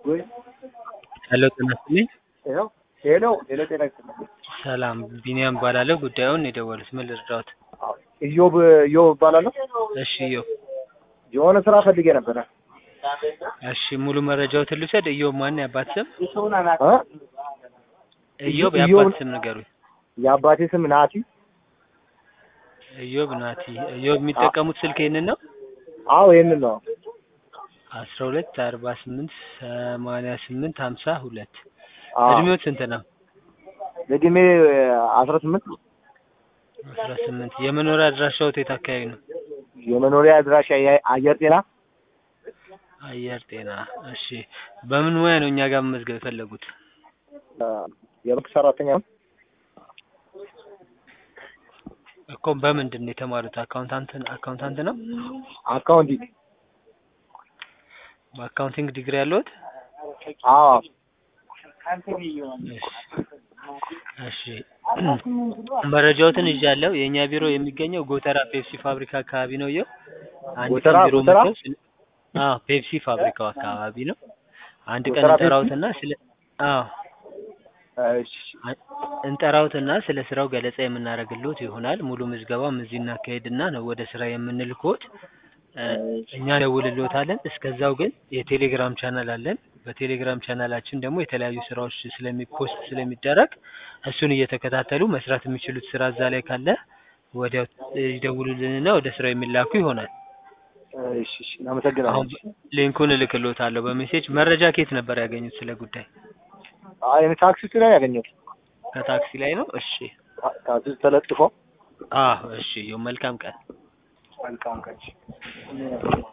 ሄሎ ጤና ይስጥልኝ። ሄሎ ሄሎ ሄሎ ጤና ይስጥልኝ። ሰላም ቢኒያም እባላለሁ። ጉዳዩን የደወሉት ምን ልርዳዎት? ኢዮብ ኢዮብ እባላለሁ። እሺ እዮብ። የሆነ ስራ ፈልጌ ነበረ። እሺ ሙሉ መረጃዎትን ልውሰድ። እዮብ ማን የአባት ስም? እ? እዮብ ኢዮብ- የአባት ስም ንገሩኝ። የአባቴ ስም ናቲ። እዮብ ናቲ። እዮብ የሚጠቀሙት ስልክ ይህንን ነው? አዎ ይህንን ነው። አስራ ሁለት አርባ ስምንት ሰማንያ ስምንት ሀምሳ ሁለት አዎ። እድሜዎት ስንት ነው? እድሜ አስራ ስምንት አስራ ስምንት የመኖሪያ አድራሻዎት የት አካባቢ ነው? የመኖሪያ አድራሻ የ- አየር ጤና አየር ጤና። እሺ በምን ሙያ ነው እኛ ጋር መመዝገብ የፈለጉት? እ፣ የባንክ ሰራተኛ ነው። እኮ በምንድን ነው የተማሩት? አካውንታንት አካውንታንት ነው? አካውንቲንግ በአካውንቲንግ ዲግሪ ያለዎት? አዎ እሺ መረጃዎትን ይዣለሁ። የእኛ ቢሮ የሚገኘው ጎተራ ፔፕሲ ፋብሪካ አካባቢ ነው። ይኸው አንድ ቀን ጎተራ- ቢሮ ጎተራ? መጥተው ስለ- አዎ ፔፕሲ ፋብሪካው አካባቢ ነው። አንድ ቀን ጎተራ ፔፕሲ? እንጠራውትና ስለ አዎ እሺ አ- እንጠራውትና ስለ ስራው ገለጻ የምናደርግልዎት ይሆናል። ሙሉ ምዝገባም እዚህ እናካሄድና ነው ወደ ስራ የምንልክዎት። እ፣ እኛ ደውልልዎታለን። እስከዛው ግን የቴሌግራም ቻናል አለን። በቴሌግራም ቻናላችን ደግሞ የተለያዩ ስራዎች ስለሚፖስት ስለሚደረግ እሱን እየተከታተሉ መስራት የሚችሉት ስራ እዛ ላይ ካለ ወዲያው ይደውሉልንና ወደ ስራው የሚላኩ ይሆናል። እሺ እሺ እናመሰግናለን። አሁን ሊንኩን እልክልዎታለሁ በሜሴጅ። መረጃ ከየት ነበር ያገኙት ስለ ጉዳይ? አይ እኔ ታክሲ ውስጥ ላይ ያገኘሁት ከታክሲ ላይ ነው። እሺ ታ- ታክሲ ውስጥ ተለጥፎ አዎ፣ እሺ። መልካም ቀን። መልካም ቀን